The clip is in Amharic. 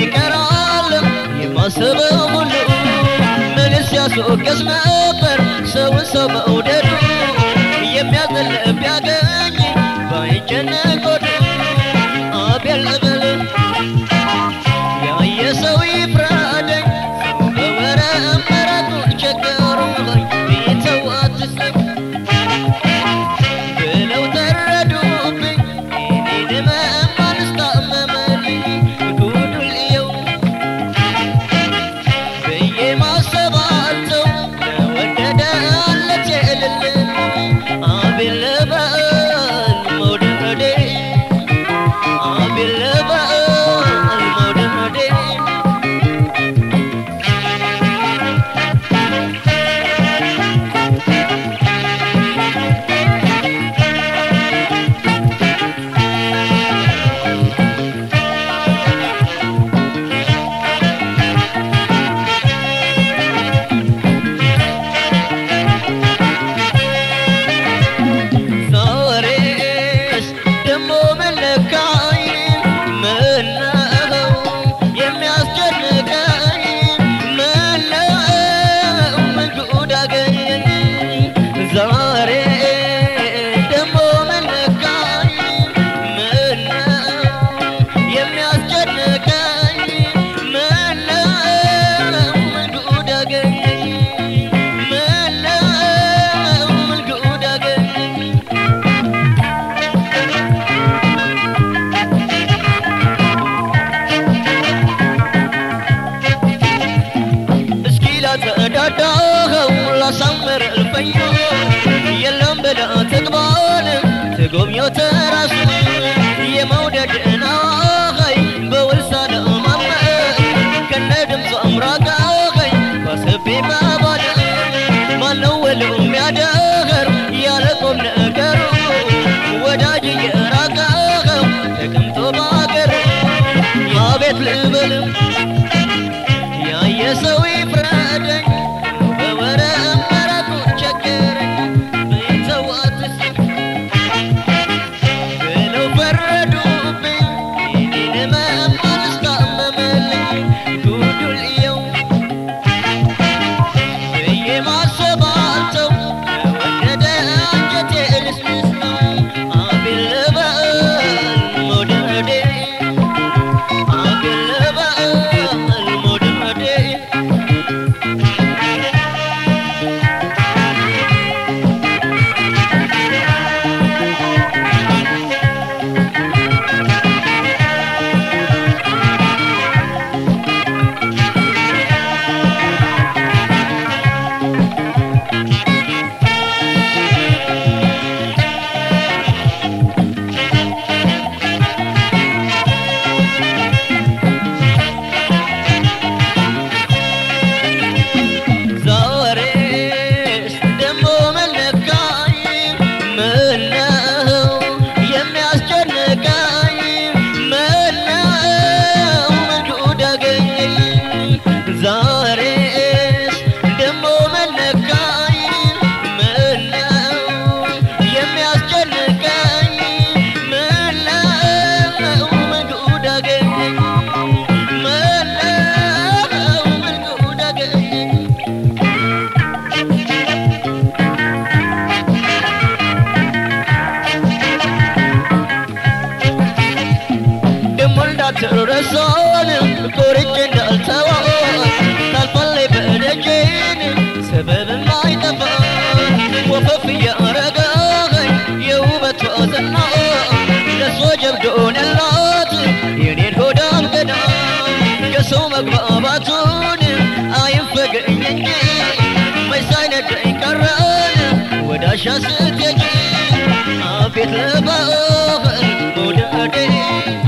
ይቀራል የማስበው ሁሉ ምንስ ያስወቅስ ነበር ሰውን ሰው መውደዱ የሚያዘል ቢያገኝ ባይጨነቅ ሆዱ አቤል ልበል ያየ ሰው ይፍረደኝ ሰው በወረ መረቱን ቸገሩኝ ቢተው አትስብ ብለው ተረዱብኝ እኔን መማን ስታመመልኝ ጉዱን ልየው ብዬ ማሰባቸው ለወደደ አለች እልል አቤል ልበል መውደዴ አቤል ልበል መውደዴ ዛሬስ ደሞ መለካኝ ምነው የሚያስጨንቀኝ ምነው ምን ጉድ አገኘኝ ዛሬ ደሞ መለካኝ ምነው የሚያስጨንቀኝ ምነው ምን ጉድ አገኘኝ ምነው ምን ጉድ አገኘኝ እስኪ ላጸዳዳኸው ላሳምር እልፈኞ የለም ብለህ ትግባል ትጎብኘው ተራሱ የመውደድን አዋኸይ በውል ሳለማመን ከነ ድምፁ አምራቃኸይ ባስቤ መባል ማነው ወለው የሚያደኸር ያለ ቁም ነገሩ ወዳጅ የራቀኸው ተቀምጦ ባገር አቤት ልበልም ያየ ሰው ይፍረደኝ በወረ መረቱ ቸገረኝ ቤተው አትስብ ብለው ፈረዱብኝ እኔን መማል ስታመመልኝ ጉዱን ልየው ብዬ ማሰባቸው ለወደደ አንጀቴ ልስልስ ነው አቤል ልበል መውደዴ አቤል ልበል መውደዴ ዛሬስ ደሞ መለካኝ ምነው የሚያስጨንቀኝ ምነው ምን ጉድ አገኘኝ ዛሬስ ደሞ መለካኝ ምነው የሚያስጨንቀኝ ምነው ምን ጉድ አገኘኝ ምነው ምን ጉድ አገኘኝ ደሞ እንዳትረሳን ቆርጬ እንዳልተዋት ታልፋለች በደጄን ሰበብም አይጠፋ ወፈፍ እያረገኝ የውበቷ ዝና ለሷ ጀብዶንላት የኔን ሆዳም ገዳ የሰው መግባባቱን አይንፈገኝ እንጂ መች ሳይነደኝ ቀረን ወዳሻ ስትሄጂ አቤት ልበል መውደዴ